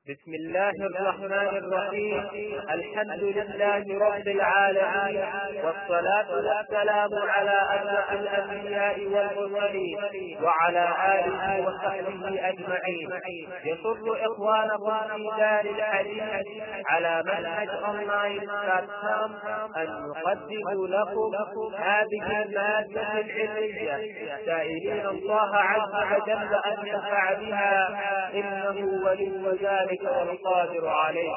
بسم الله الرحمن الرحيم الحمد لله رب العالمين والصلاة والسلام على أشرف الأنبياء والمرسلين وعلى آله وصحبه أجمعين يسر إخوانكم في دار الحديث على منهج أونلاين بلاتفورم أن نقدم لكم هذه المادة العلمية سائلين الله عز وجل أن ينفع بها إنه ولي ذلك والقادر عليه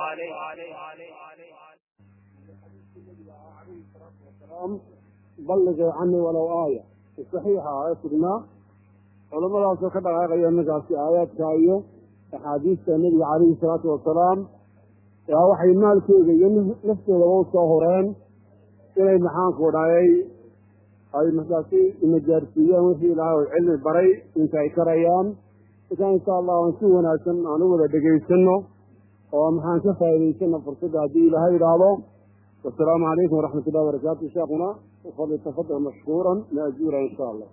balligay cani walow aaya saxiixa ee sugnaa culamadaasoo ka dhaqaaqaya markaasi aayaadka iyo axaadiista nebiga calayhi salaatu wasalaam yaa waxay maalkooda iyo naftoodaba u soo horeen inay maxaanku dhayay ay markaasi imajaarsiiyaan wixii ilaahay oo cilmi baray inta ay karayaan markaa insha allah aan si wanaagsan aan u wada dhegaysano oo maxaan ka faa'idaysano fursadda haddii ilaahay idhaahdo wasalaamu calaykum waraxmat ullahi wabarakaatu sheekuna fadli tafadal mashkuuran maajuura insha allah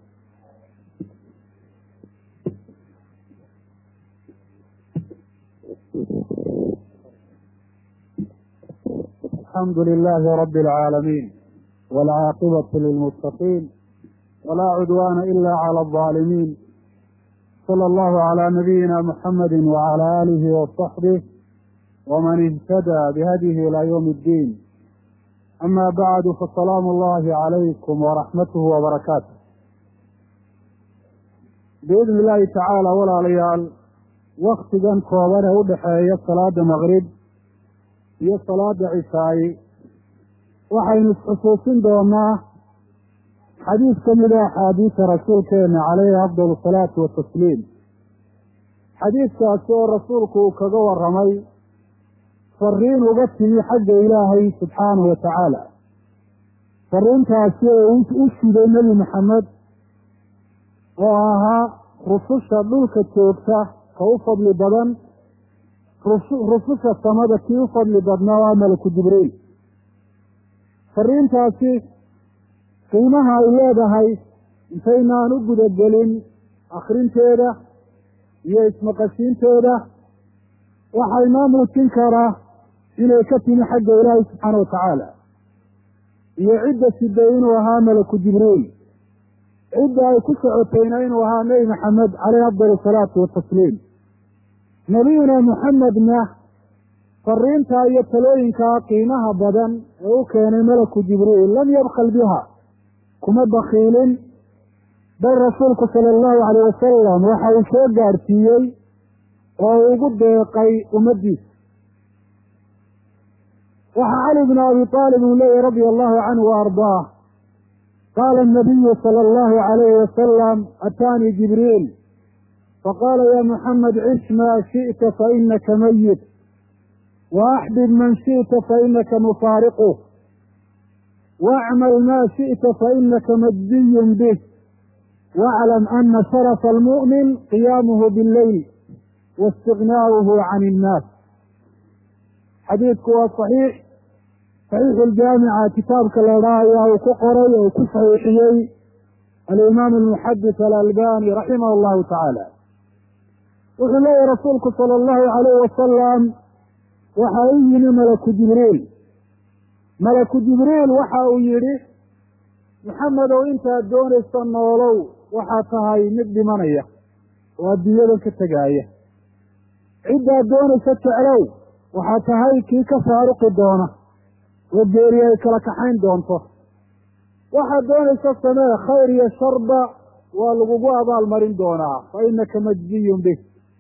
الحمد لله رب العالمين والعاقبة للمتقين ولا عدوان إلا على الظالمين صلى الله على نبينا محمد وعلى آله وصحبه ومن اهتدى بهديه إلى يوم الدين أما بعد فسلام الله عليكم ورحمته وبركاته بإذن الله تعالى ولا ليال وقتigan kooban ee u dhexeeya salaada maqrib iyo salaada cisaayi waxaynu isxusuusin doonaa xadiis ka mid a axaadiisa rasuulkeena caleyhi afdal asalaatu watasliim xadiiskaasi oo rasuulku uu kaga waramay fariin uga timi xagga ilaahay subxaanahu wa tacaala fariintaasi oo u shiday nebi maxamed oo ahaa rususha dhulka joogta ka u fadli badan rususha samada kii u fadli badnaa waa malaku jibriil fariintaasi qiimaha ay leedahay intaynaan u gudagelin akrinteeda iyo ismaqashiinteeda waxaa inoo muujin karaa inay ka timi xagga ilaahay subxaana wa tacaala iyo cidda siday inuu ahaa malaku jibriil cidda ay ku socotayna inuu ahaa nebi maxamed caleyhi afdal asalaatu watasliim nebiyuna muxamedna fariintaa iyo talooyinkaa qiimaha badan ee u keenay malaku jibriil lam yabkal biha kuma bakiilin bal rasuulku sala allahu alayh wasalam waxa uu soo gaarsiiyey oo ugu deeqay ummaddiisa waxaa cali bnu abi aalib uu leeyahy radia allahu canhu wa ardaah qaala anabiyu sala allahu alayhi wasalam ataanii jibriil faqaala ya muxamed cish maa shi'ta fainaka mayit waaxbib man shi'ta fainaka mufaariquh wacmal maa shi'ta fainaka majziyun bih waclam ana sharafa almu'min qiyaamuhu billeyl waistignaa'uhu can innaas xadiidku waa saxiix saxiixu ljaamica kitaabka la idhaha ayaa uu ku qoray oo ku saxiixiyey alimaam almuxadis alalbani raximah allahu tacaala wuxuu leeyahy rasuulku sala allahu alayh wasalam waxa u yimi malaku jibriil malaku jibriil waxa uu yidhi maxamedow intaad doonaysa noolow waxaa tahay mid dhimanaya oo adduunyadan ka tegaaya ciddaad doonaysa jeclow waxaa tahay kii ka faaruqi doona oo geeri ay kala kaxayn doonto waxaad doonaysa samee khayr iyo sharba waa lagugu abaalmarin doonaa fa inaka majziyun bih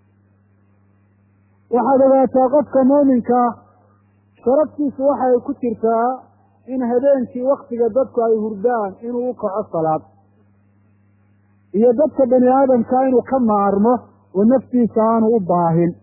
waxaad ogaataa qofka muuminkaa sharaftiisu waxa ay ku jirtaa in habeenkii waktiga dadku ay hurdaan inuu u kaco salaad iyo dadka bani aadamka inuu ka maarmo oo naftiisa aanu u baahin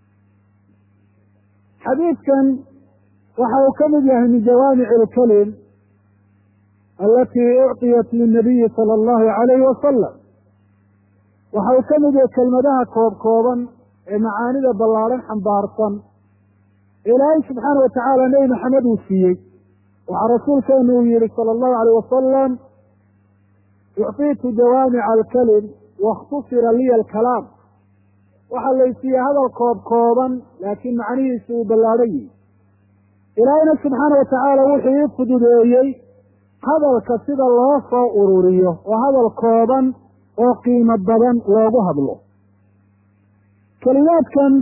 xadiidkan waxa uu ka mid yahay min jawaamici alkalim alatii ucطiyat linabiyi sala allahu alayhi wasalam waxa uu ka mid yahay kelmadaha koob kooban ee macaanida ballaadhan xambaarsan ilaahay subxaana watacaala nebi maxamed uu siiyey waxaa rasuulkeenu uu yihi sala allahu alayh wasalam ucطiitu jawaamica alkalim waاkhtusira liya alkalaam waxaa laysiiya hadal koob kooban laakiin macnihiisu uu ballaadhan yihi ilaahayna subxaana watacaala wuxuu ii fududeeyey hadalka sida loo soo ururiyo oo hadal kooban oo qiimo badan loogu hadlo kelimaadkan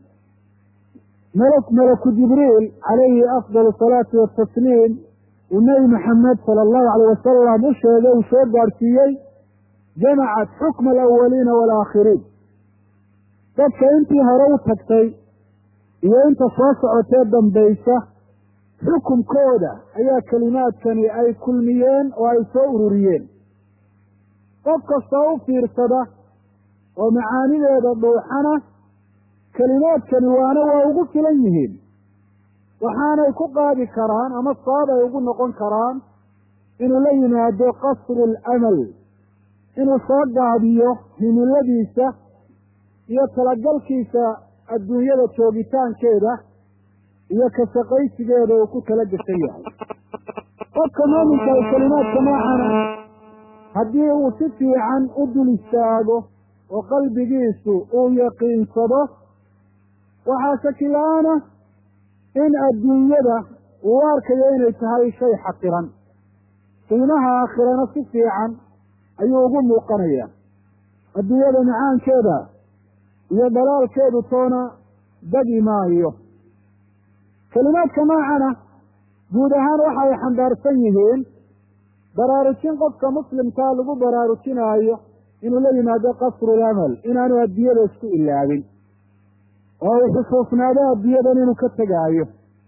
mlk malaku jibriil calayhi afdal asalaatu watasliim uu nebi maxamed sala allahu alayh wasalam u sheegay uu soo gaadhsiiyey jamacat xukma alawaliina waalaakhiriin dadka intii hore u tagtay iyo inta soo socotee dambaysa xukumkooda ayaa kelimaadkani ay kulmiyeen oo ay soo ururiyeen qof kastoo u fiirsada oo macaanideeda dhuuxana kelimaadkani waana waa ugu filan yihiin waxaanay ku qaadi karaan ama sabab ay ugu noqon karaan inuu la yimaado qasru alamal inuu soo gaabiyo himiladiisa iyo talagalkiisa adduunyada joogitaankeeda iyo ka shaqaysigeeda uu ku tala gashan yahay qofka muuminka ay kelimaadka noocana haddii uu si fiican u dul istaago oo qalbigiisu uu yaqiinsado waxaa shakila-aana in adduunyada uu arkayo inay tahay shay xaqiran qiimaha aakhirana si fiican ayuu ugu muuqanaya adduunyada macaankeeda iyo dhalaalkeedu toona dagi maayo kelimaadka noocana guud ahaan waxa ay xambaarsan yihiin baraarujin qofka muslimkaa lagu baraarujinaayo inuu la yimaado qasru lamal inaanu adduunyada isku ilaabin oo uu xusuusnaado adduunyadan inuu ka tegaayo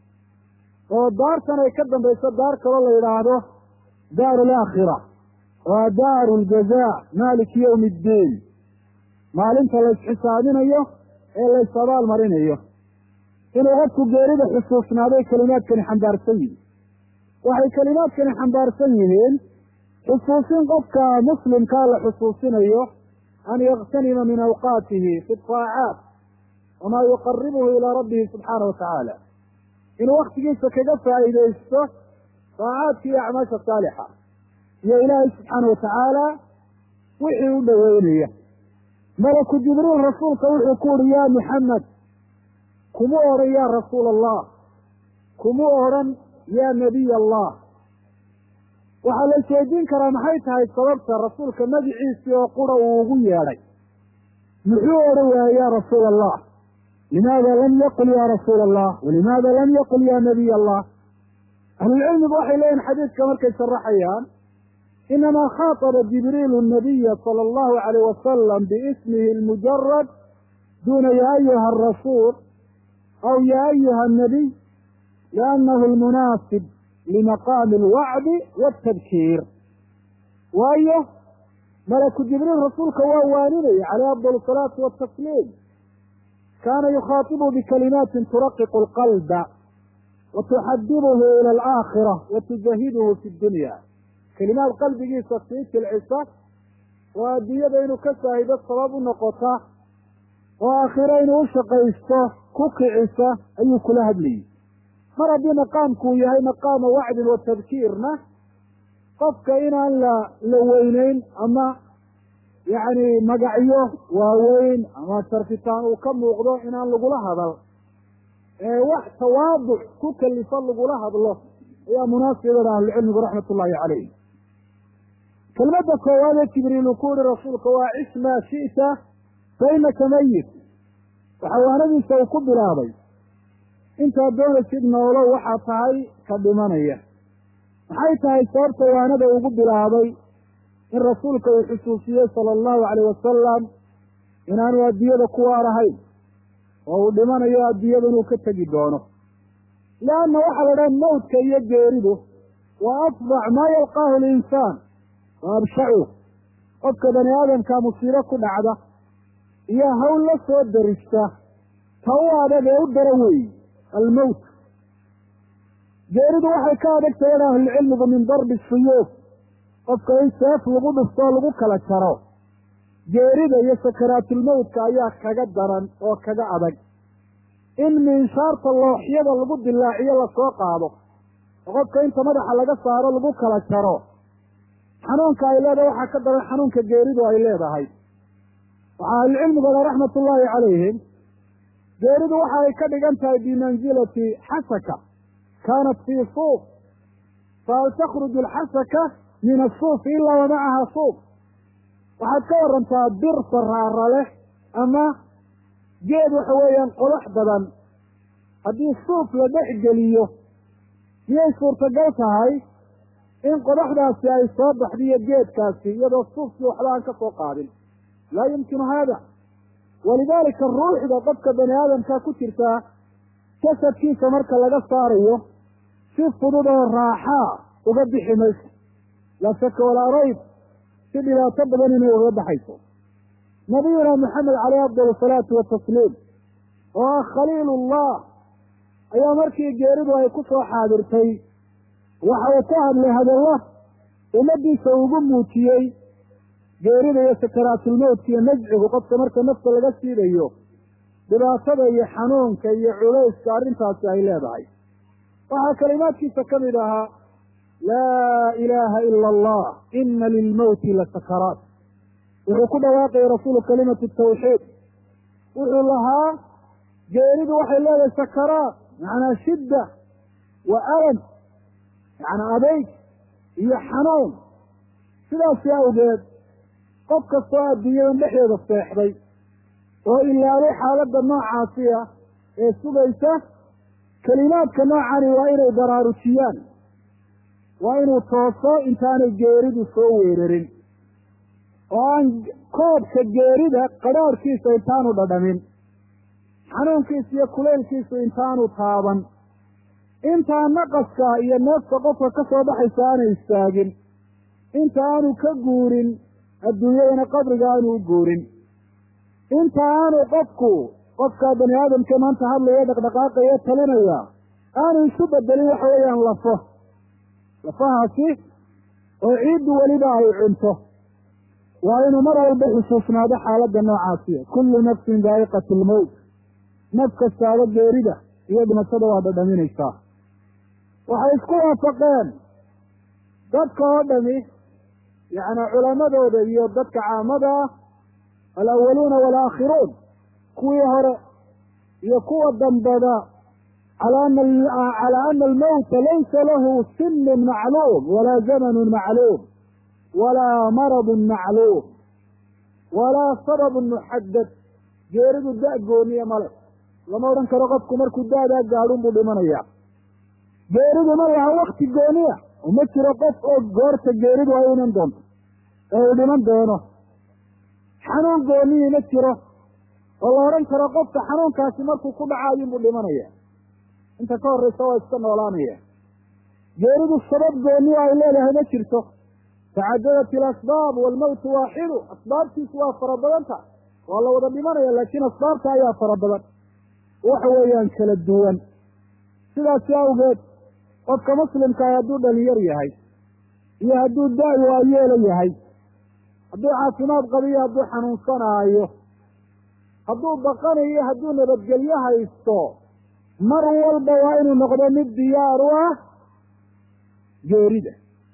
oo daartan ay ka dambayso daar kaloo la yidhaahdo daaru alaakhira waa daaru ljazaa maaliki yowmi iddiin maalinta la isxisaabinayo ee la is abaal marinayo inuu qofku geerida xusuusnaaday kelimaadkani xambaarsan yihiin waxay kelimaadkani xambaarsan yihiin xusuusin qofka muslimkaa la xusuusinayo an yaktanima min awqaatihi fi taacaat wamaa yuqaribuhu ilaa rabbihi subxaana watacaala inuu waktigiisa kaga faa'iidaysto taacaadka iyo acmaasha saalixa iyo ilaahay subxaana watacaala wixii u dhoweynaya malaku jibriil rasuulka wuxuu ku uhi ya muxamed kumu odhan ya rasuula allah kumu odhan ya nabiy allah waxaa la isweydiin karaa maxay tahay sababta rasuulka magiciisii oo qura uu ugu yeedhay muxuu odhan waayey ya rasuula allah limaada lam yaqul ya rasuula allah walimaada lam yaqul ya nabiy allah ahlulcilmigu waxay leeyihin xadiidka markay sharaxayaan inamaa khaataba jibriilu nabiya sala allahu alayh wasalam biismihi lmujarad duna ya ayuha arasuul aw ya ayuha anabiy liannahu lmunaasib limaqaami alwacdi waltabkiir waayo malaku jibriil rasuulka waa waaninaya caleyh afdal asalaatu watasliim kaana yukhaatibu bikalimaatin turaqiqu alqalba wa tuxadibuhu ila alaakhira wa tujahiduhu fi dunya kelimaad qalbigiisa sii jilcisa oo adduunyada inuu ka saahido sabab u noqota oo aakhiro inuu u shaqaysto ku kicisa ayuu kula hadlayay mar haddii maqaamku uu yahay maqaama wacdin wa tadkiirna qofka inaan la la weyneyn ama yacni magacyo waaweyn ama sharfitaan uu ka muuqdo inaan lagula hadal ee wax tawaaduc ku kalifo lagula hadlo ayaa munaasibada ahlucilmigu raxmat ullaahi calayh kelmadda koowaad ee jibriil uu ku yihi rasuulka waa cis maa shi'ta fa inaka mayit waxawaanadiisa uu ku bilaabay intaad doonaysid noolow waxaa tahay ka dhimanaya maxay tahay sababta waanada ugu bilaabay in rasuulka uu xusuusiyey sala allahu calayh wasalam inaanu adduunyada ku waarahayn oo uu dhimanayo adduunyada inuu ka tegi doono leanna waxaa la dhaha mawdka iyo geeridu waa afdac maa yalqaahu linsaan wa abshacu qofka bani aadamka musiibo ku dhacda iyo hawl la soo darista ta u adag ee u dara weey almowt geeridu waxay ka adag tahay ahlucilmigu min darbi suyuuf qofka in seef lagu dhuftoo lagu kala jaro geerida iyo sakaraatulmowtka ayaa kaga daran oo kaga adag in minshaarta looxyada lagu dilaaciyo lasoo qaado oo qofka inta madaxa laga saaro lagu kala jaro xanuunka ay leedahay waxaa ka daran xanuunka geeridu ay leedahay waxaa ahlucilmigooda raxmat ullaahi calayhim geeridu waxa ay ka dhigan tahay bimansilati xasaka kaanat fii suuq fahal takhruju alxasaka min asuufi ilaa wamacaha suuq waxaad ka warantaa bir saraara leh ama geed waxa weeyaan qodax badan haddii suuf la dhex geliyo miyay suurtagal tahay in qodaxdaasi ay soo baxdiyo geedkaasi iyadoo suufkii waxba aan ka soo qaadin laa yumkinu haada walidaalika ruuxda qofka bani aadamka ku jirtaa jasadkiisa marka laga saarayo si fudud oo raaxaa uga bixi mayso laa shaka walaa rayb si dhibaato badan inay uga baxayso nabiyuna maxamed caleyh afdal asalaatu watasliim oo ah khaliilullah ayaa markii geeridu ay ku soo xaadirtay waxa uu ka hadlay hadallo ummaddiisa ugu muujiyey geerida iyo sakaraatulmowtka iyo najcigu qofka marka nafta laga siidayo dhibaatada iyo xanuunka iyo culayska arrintaasi ay leedahay waxaa kalimaadkiisa ka mid ahaa laa ilaaha ila allah ina lilmowti la sakaraat wuxuu ku dhawaaqayay rasuulu kalimatu tawxiid wuxuu lahaa geeridu waxay leedahay sakaraat macnaa shidda wa alam yacnaa adeyg iyo xanuun sidaasi awgeed qof kastoo adduunyadan dhexdeeda seexday oo ilaabay xaaladda noocaasi ah ee sugaysa kelimaadka noocani waa inay baraarujiyaan waa inuu tooso intaanay geeridu soo weerarin oo aan koobka geerida qadhaadhkiisa intaanu dhadhamin xanuunkiisa iyo kuleylkiisu intaanu taaban intaa naqaska iyo neefta qofka ka soo baxaysa aanay istaagin inta aanu ka guurin adduunyadana qabriga aanu u guurin inta aanu qofku qofkaa bani aadamka maanta hadlaya dhaqdhaqaaqaya talinaya aanu isu bedelin waxa weeyaan lafo lafahaasi oo ciiddu weliba ay cunto waa inuu mar walba xusuusnaado xaaladda noocaasiya kullu nafsin daa'iqat lmowt naf kastaaba geerida iyo dhimashada waa dhadhaminaysaa waxay isku waafaqeen dadka oo dhami yacni culamadooda iyo dadka caamada ah alawaluuna walaakhiruun kuwii hore iyo kuwa dambada calaa ana almowta laysa lahu sinun macluum walaa zamanun macluum walaa maradun macluum walaa sababun muxadad geeridu da- gooniya male lama odhan karo qofku markuu daadaa gaadhun buu dhimanaya geeridu ma laha wakti gooniya uma jiro qof oo goorta geeridu ay iman doonto ee uu dhiman doono xanuun goonihii ma jiro oo la odhan karo qofka xanuunkaasi markuu ku dhacaayunbuu dhimanaya inta ka horraysa waa iska noolaanaya geeridu sabab gooniya ay leedahay ma jirto tacadadat ilasbaab waalmowtu waaxidu asbaabtiisu waa fara badanta waa la wada dhimanaya laakiin asbaabta ayaa fara badan waxa weeyaan kala duwan sidaasi awgeed qofka muslimkaa hadduu dhalinyar yahay iyo hadduu da- waayeelo yahay hadduu caafimaad qabiyo hadduu xanuunsanaayo hadduu baqanayo hadduu nabadgelyo haysto mar walba waa inuu noqdo mid diyaar u ah geerida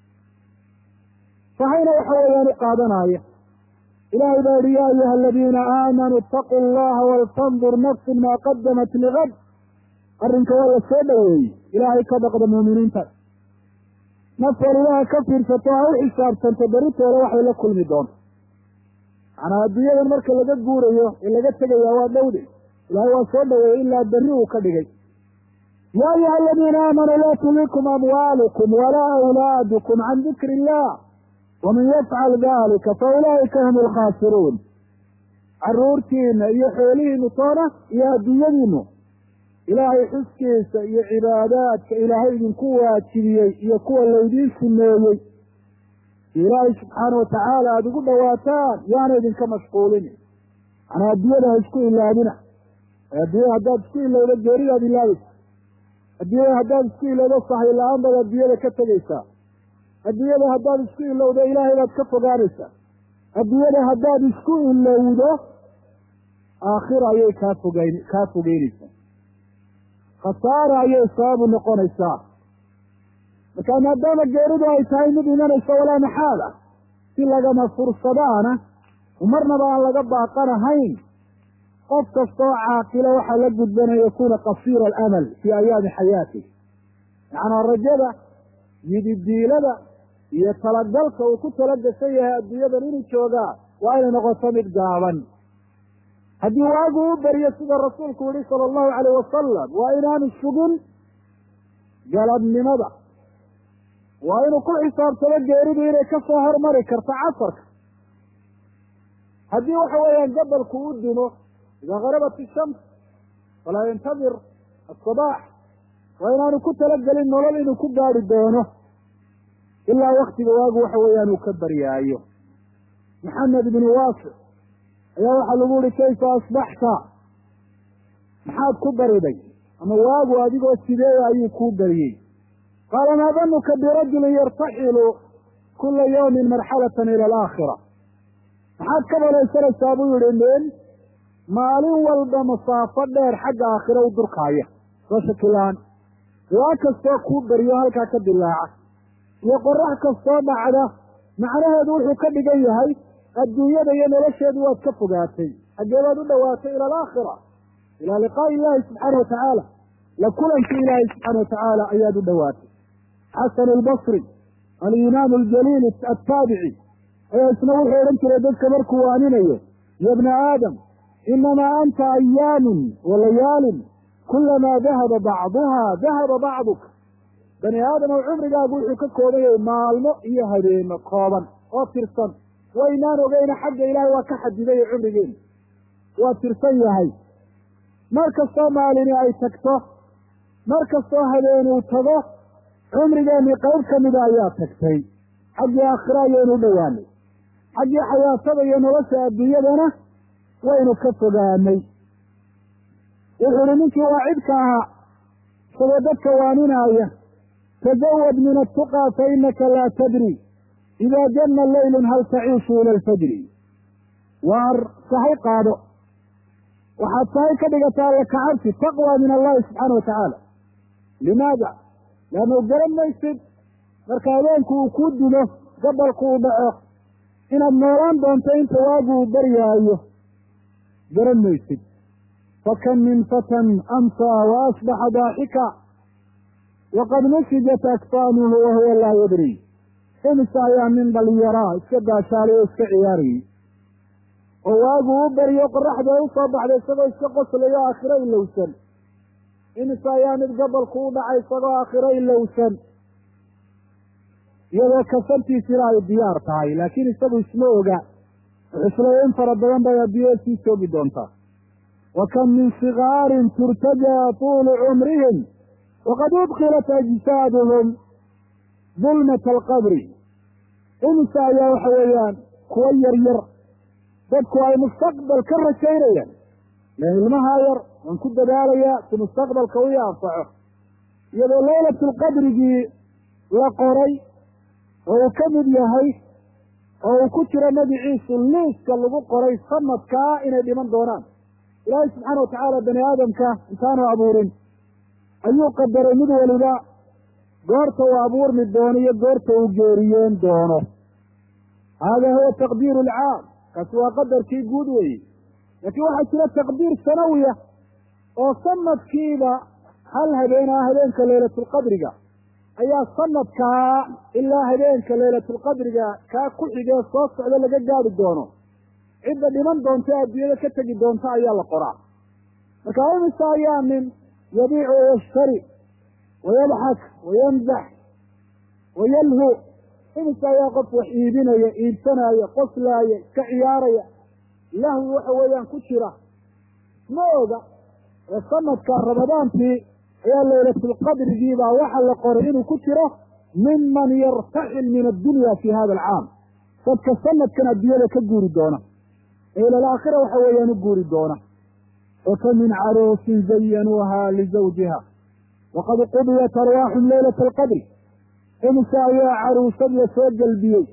sahayna waxa weeyaan u qaadanaya ilaahay baa yihi yaa ayuha aladiina aamanuu itaquu allaha waltandur nafsun maa qadamat ligad arrinka waa la soo dhoweeyey ilaahay ka dhaqda muuminiinta naf walibaha ka fiirsato ha u xisaabtanto beritoole waxay la kulmi doonto macnaa adduunyadan marka laga guurayo ee laga tegayaa waa dhowde ilaahay waa soo dhoweeyey ilaa berri uu ka dhigay yaa ayuha aladiina aamanuu laa tulikum amwaalukum walaa awlaadukum can dikri illah waman yafcal dalika fa ulaa'ika hum alkhaasiruun carruurtiina iyo xoolihiinu toona iyo adduunyadiinu ilaahay xuskiisa iyo cibaadaadka ilaahay idinku waajibiyey iyo kuwa laydiin sumeeyey ilaahay subxaana watacaala aada ugu dhawaataan yaana idinka mashquulin manaa adduunyada ha isku ilaabina adduunyada haddaad isku ilowdo geeridaad ilaabaysa adduunyada haddaad isku ilowdo sahay la-aan baad adduunyada ka tegaysaa adduunyada haddaad isku ilowdo ilaahay baad ka fogaanaysaa adduunyada haddaad isku ilowdo aakhira ayay kaa fogeyn kaa fogeynaysaa khasaara ayay sababu noqonaysaa marka maadaama geeridu ay tahay mid imanaysa walaa maxaala si lagama fursadaana marnaba aan laga baaqanahayn qof kastoo caaqilo waxaa la gudban an yakuuna qasiira alamal fii ayaami xayaatih macnaa rajada yididiilada iyo talagalka uu ku talagashan yahay adduunyadan inuu joogaa waa inay noqoto mid gaaban haddii waagu u beriyo sida rasuulku yihi sala allahu calayh wasalam waa inaanu sugin galabnimada waa inuu ku xisaabtamo geeridu inay ka soo hormari karto casarka haddii waxa weeyaan gabalku u dimo idaa garabat ishams falaa yantadir asabaax waa inaanu ku talagelin nolol inuu ku gaari doono ilaa waktiga waagu waxa weeyaan uu ka baryaayo maxamed ibnu waasic ayaa waxaa lagu yihi kayfa asbaxta maxaad ku bariday ama waagu adigoo sideeya ayuu kuu bariyey qaala maa danuka birajulin yartaxilu kula yawmin marxalatan ila alaakhira maxaad ka malaysanaysaa buu yihi nin maalin walba masaafo dheer xagga aakhira u durkaaya soo shakilaan waa kastoo kuu beriyo halkaa ka dilaaca iyo qorax kastoo dhacda macnaheedu wuxuu ka dhigan yahay adduunyada iyo nolosheedu waad ka fogaatay haggee baad u dhowaatay ila alaakhira ilaa liqaa'i illaahi subxaana watacaala la kulankii ilaahay subxaana watacaala ayaad u dhowaatay xasan albasri alimaam aljaliil attaabici ayaa isna wuxuu odhan jiray dadka markuu waaninayo ya bna aadam inamaa anta ayaamun wa layaalin kulamaa dahaba bacduha dahaba bacduka bani aadam ow cumrigaagu wuxuu ka kooban yahay maalmo iyo habeeno kooban oo tirsan waynaan ogeyna xagga ilaahay waa ka xadidayo cumrigeena waa tirsan yahay mar kastoo maalini ay tagto mar kastoo habeenuu tago cumrigeennii qayb ka mida ayaa tagtay xaggii aakhira ayaynu u dhowaanay xaggii xayaatada iyo nolosha adduunyadana waynu ka fogaanay wuxuu uhi ninkii waacidka ahaa isagoo dadka waaninaya tazawad min attuqaa fa inaka laa tadri idaa janna leylun hal taciishu ila alfajri waar sahay qaado waxaad sahay ka dhigataa alla kacabsi taqwa min allahi subxaana wa tacaala limaada leannu garan maysid marka habeenku uu kuu dilo gabalku uu dhaco inaad noolaan doonto inta waagu uu baryaayo garan maysid fakam min fatan amsaa wa asbaxa daaxika waqad nusijat akfaanuhu wahuwa laa yadri imise ayaa nin dhalinyaraa iska daashaalay oo iska ciyaarayay oo waagu u beriyo qoraxda ay usoo baxday isagoo iska qoslayo aakhiro ilowsan imise ayaa mid gabalku u dhacay isagoo aakhiro ilowsan iyadoo kasantiisina ay diyaar tahay laakiin isagu isma oga xuslay in fara badan bay adduunyada sii joogi doontaa wa kam min sigaarin turtajaa tuulu cumrihim waqad udkilat ajsaaduhum dulmata alqabri imise ayaa waxa weeyaan kuwo yar yar dadku ay mustaqbal ka rajaynayaan len ilmahaa yar waan ku dadaalayaa si mustaqbalka u anfaco iyadoo laylatulqadrigii la qoray oo uu ka mid yahay oo uu ku jiro magiciisu liiska lagu qoray sanadkaa inay dhiman doonaan ilaahay subxaana watacaala bani aadamka intaanu abuurin ayuu qadaray mid waliba goorta uu abuurmi doono iyo goorta uu geeriyeen doono haadaa huwa taqdiiru alcaam kaasi waa qadarkii guud weeye laakiin waxaa jira taqdiir sanawiya oo sanadkiiba hal habeen ah habeenka laylatulqadriga ayaa sanadkaa ilaa habeenka laylatulqadriga kaa ku xigee soo socda laga gaari doono cidda dhiman doonta ee adduunyada ka tegi doonta ayaa la qoraa marka imise ayaa nin yabiicu wayashtari wayadxak wayamzax wayalhu imise ayaa qof wax iibinaya iibsanaya qoslaaya iska ciyaaraya lahwi waxa weeyaan ku jira ma oga ee sanadka ramadaantii ayaa laylatulqadrigiibaa waxa la qoray inuu ku jiro miman yartaxil min addunya fi hada alcaam dadka sanadkan adduunyada ka guuri doona ee ila alaakhira waxa weeyaan u guuri doona waka min caruusin zayanuuha lizawjiha waqad qudiyat arwaaxum laylata alqadri imise ayaa caruusad la soo gelbiyey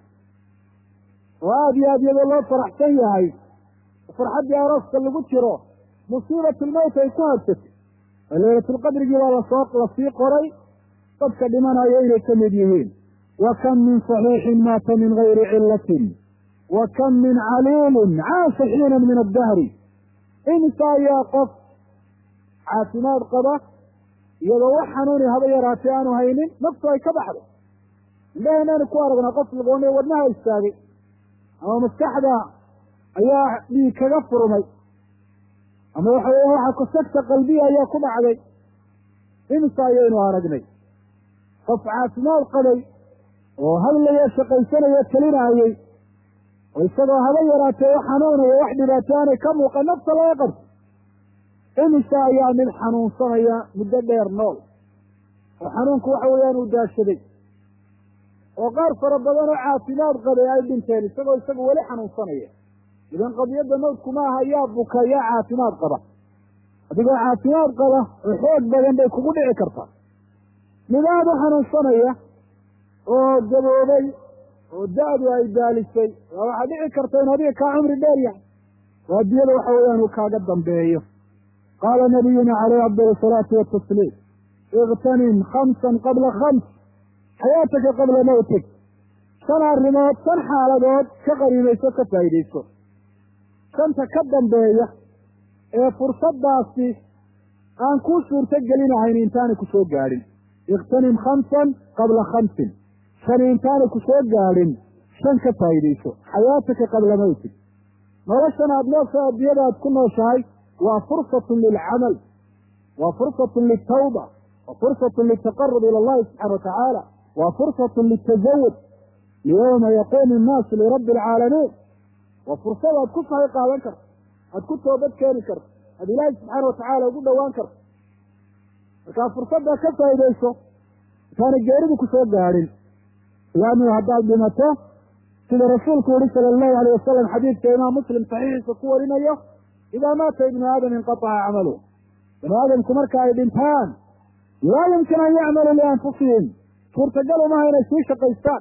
oo aada iyo aad iyadoo loo faraxsan yahay farxaddii arooska lagu jiro musiibatulmowt ay ku habsatay oo laylatulqadrigii baa lasoo lasii qoray dadka dhimanaya inay ka mid yihiin wa kam min saxiixin maata min gayri cillatin wa kam min caliilin caasha xiina min addahri imisa ayaa qof caafimaad qaba iyadoo wax xanuuni haba yaraatee aanu haynin naftu ay ka baxdo indhaheenaanu ku aragnaa qof lagoonay wadnaha istaagay ama maskaxda ayaa dhiig kaga furmay ama waxa weya waxa kusagta qalbiya ayaa ku dhacday imisa ayaynu aragnay qof caafimaad qabay oo hadlayo shaqaysanayo talinayey oo isagoo haba yaraatee wax xanuunayo wax dhibaato aanay ka muuqan nafta laga qabto imisa ayaa mid xanuunsanaya muddo dheer nool oo xanuunku waxa weeyaan uu daashaday oo qaar fara badan oo caafimaad qabay ay dhinteen isagoo isagu weli xanuunsanaya idan qadiyadda mawdku maaha yaa buka yaa caafimaad qaba adigoo caafimaad qaba oo xoog badan bay kugu dhici kartaa mid aada u xanuunsanaya oo gaboobay oo da-du ay daalisay waa waxaa dhici karta in adiga kaa cumri dheer yahay oo adiyada waxa weeyaan uu kaaga dambeeyo qaala nabiyuna caleyhi afdal asalaatu watasliim iktanim khamsan qabla khams xayaataka qabla mawtig shan arrimood shan xaaladood ka qariimayso ka faa'iidayso shanta ka dambeeya ee fursaddaasi aan kuu suurto gelinahayn intaanay ku soo gaadhin iktanim khamsan qabla khamsin shani intaanay ku soo gaadhin shan ka faa'iidayso xayaataka qabla mawtig noloshan aada noosha adiyada aad ku nooshahay waa fursatun lilcamal waa fursatun liltawba wa fursatun liltaqarub ila allahi subxana watacaala waa fursatun liltazawud liyowma yaquumu annaasu lirabbi alcaalamiin waa fursad aad ku sahay qaadan karto aad ku toobad keeni karto aad ilaahi subxaana watacaala ugu dhowaan karto markaa fursaddaa ka faa'iidayso intaana geeridu ku soo gaadhin laannu haddaad dhimato sida rasuulku yihi sala allahu alayh wasalam xadiidka imaam muslim saxiixiisa ku warinayo idaa maata ibnu aadam inqataca camaluh bani aadamku marka ay dhintaan laa yumkin an yacmaluu lianfusihim suurtagal umaha inay sii shaqaystaan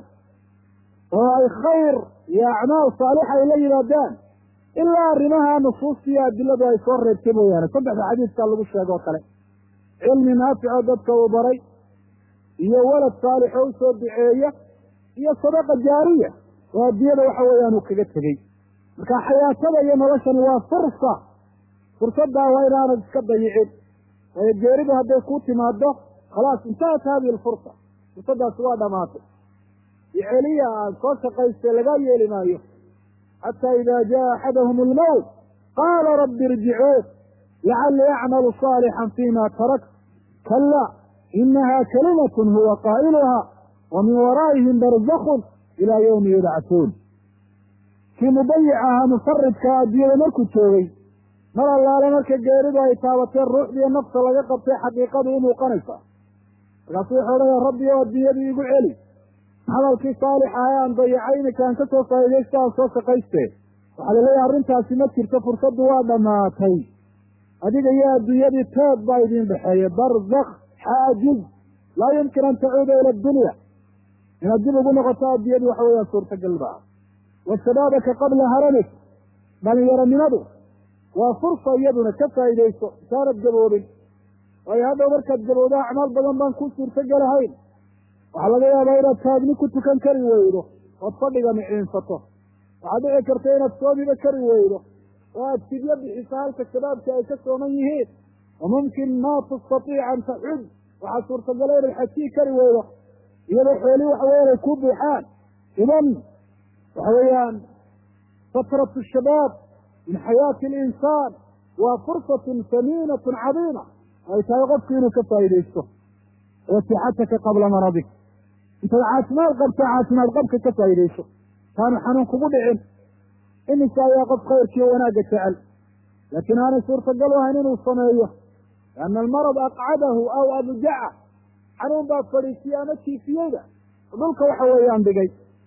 oo ay khayr iyo acmaal saalixa ay la yimaadaan ilaa arrimaha nusuusta iyo adiladu ay soo reebtay mooyaane saddexda xadiidkaa lagu sheego o kale cilmi naafico dadka uu baray iyo walad saalix oo usoo duceeya iyo sadaqa jaariya oo adiyada waxa weeyaan uu kaga tegey marka xayaatada iyo noloshani waa fursa fursaddaa waa inaanad iska dayicin waayo geeridu hadday kuu timaado khalaas intahat hadihi alfursa fursaddaasi waa dhamaatay iceliya aan soo shaqaystay lagaa yeeli maayo xataa ida jaa axadahum almowt qaala rabbi irjicuun lacallii acmalu saalixan fima tarakt kala inaha kalimatun huwa qaa'iluha wa min waraa'ihim barzakun ilaa yawmi yubcahuun kii mubayic ahaa mufaridka adiyada markuu joogay mar allaale marka geeridu ay taabateen ruuxdiiyo nafta laga qabtay xaqiiqadu u muuqanaysa markaasu wuxuu odhanaya rabbi oo adiyadii igu celi camalkii saalixa ee aan dayacay iminka aan ka soo faa'iidaysta aan soo shaqaystee waxaa laleeyahay arrintaasi ma jirto fursaddu waa dhammaatay adiga iyo adduunyadii teed baa idiin dhexeeya barzak xaajiz laa yumkin an tacuuda ila addunya inaad dib ugu noqoto addunyadu waxa weeyaan suurtagal baa wa shabaabaka qabla haramik dhalinyaronimadu waa fursa iyaduna ka faa'iidayso intaanad gaboobin waayo hadhow markaad gabowdo acmaal badan baan ku suurtogelahayn waxaa laga yaabaa inaad taagni ku tukan kari weydo ood fadhiga miciinsato waxaad dhici karta inaad soomiba kari weydo oo aad fidyo bixiso halka shabaabka ay ka sooman yihiin wa mumkin ma tastatiic an taxud waxaa suurtagala inaad xajii kari weydo iyadoo xoolii waxa weyan ay ku buuxaan idan waxa weeyaan fatratu shabaab min xayaati alinsaan waa fursatun samiinatun cadiima ay tahay qofku inuu ka faa'iidaysto wa sixataka qabla maradik intaad caafimaad qabto caafimaad qabka ka faa'iidayso taanu xanuun kugu dhicin iminka ayaa qof khayrkiiyo wanaagga jecel laakiin aanay suurtagal u ahayn inuu sameeyo lianna almarad aqcadahu aw abjaca xanuun baa fadhiisiyey ama kiifiyeyda dhulka waxa weeyaan dhigay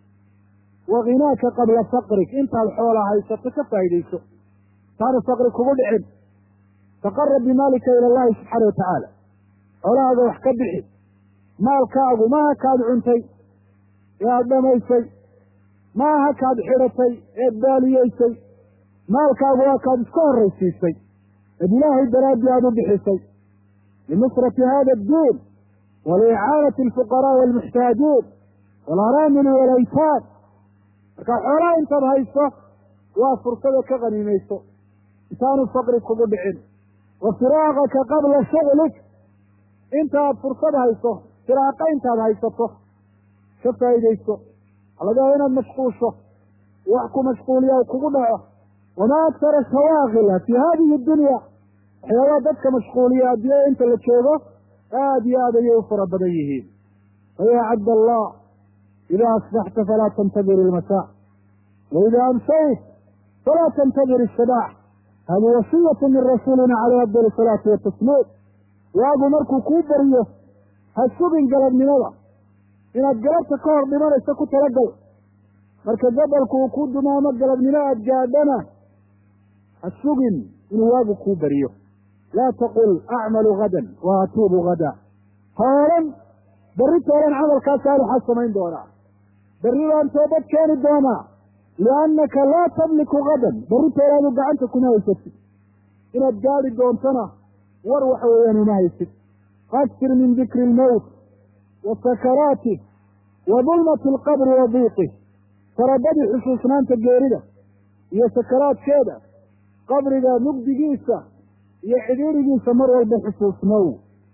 wa khinaaka qabla faqrik intaad xoola haysato ka faa'iidayso taanu faqri kugu dhicin taqarab bimaalika ila allahi subxaana watacaala xoolahaaga wax ka bixi maalkaagu maaha kaad cuntay ee aada dhamaysay maaha kaad xidhatay eed baaliyeysay maalkaagu waa kaad iska horraysiisay eed ilaahay daraaddii aada u bixisay linusrati hada addiin waliicaanati alfuqaraa'i waalmuxtaajiin waalaraamili waalaytaam marka xoolaha intaad hayso waa fursada ka qaniimayso intaanu faqri kugu dhicin wa firaaqaka qabla shuglik intaad fursad hayso firaaqa intaad haysato ka faa'iidayso waxaa laga yaaba inaad mashquusho wax ku mashquuliya kugu dhaco wamaa aktara shawaakila fi hadihi dunya waxyaabaha dadka mashquuliya adduunyada inta la joogo aada iyo aad ayay u fara badan yihiin fayaa cabd allah ida asbaxta falaa tantadir ilmasaa waida amsayt falaa tantadir isabaax hadi wasiyatu min rasuulina caleyh afdal salaati watasliim waagu markuu kuu bariyo ha sugin galabnimada inaad galabta ka hor dhimanayso ku talagal marka gabalku uu ku dumaamo galabnimo aad gaadhana ha sugin inuu waagu kuu beriyo laa taqul acmalu gadan wa atuubu gada ha odhan berri toolan camalkaa saalixaa samayn doonaa berri baan toobad keeni doonaa liannaka laa tamliku gadan berri toolaadu gacanta kuma haysatid inaad gaadi doontona war waxa weeyaan uma haysid aksir min dikri ilmowt wa sakaraatih wa dulmati alqabri wa diiqih farabadii xusuusnaanta geerida iyo sakaraadkeeda qabriga mugdigiisa iyo cidhiirigiisa mar walba xusuusnow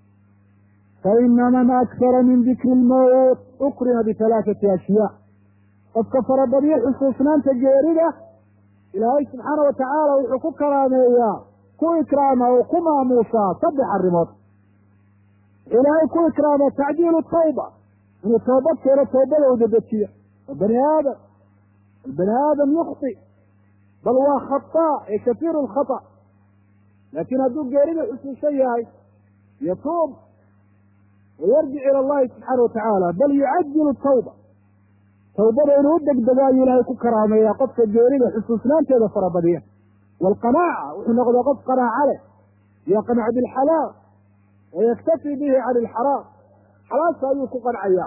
faina man aksara min dikri ilmowt ukrima bihalaaثati ashyaa qofka farabadiyo xusuusnaanta geerida ilaahay subxaana wa tacaala wuxuu ku karaameeyaa ku ikraama oo ku maamuusaa saddex arrimood wuxuu ilaahay ku ikraama tacjiilu tawba inuu toobad keeno toobada u dedejiyo oo bani aadam albani aadam yukti bal waa khataa ee kasiiru lkhata laakiin hadduu geerida xusuusan yahay yatuub wayarjic ila allahi subxaana watacaala bal yucajilu tawba tawbada inuu u degdego ayuu ilaahay ku karaameeyaa qofka geerida xusuusnaanteeda farabadiya waalqanaaca wuxuu noqdaa qof qanaaca leh yaqnac bilxalaal wayaktafi bihi can ilxaraam xalaasha ayuu ku qancaya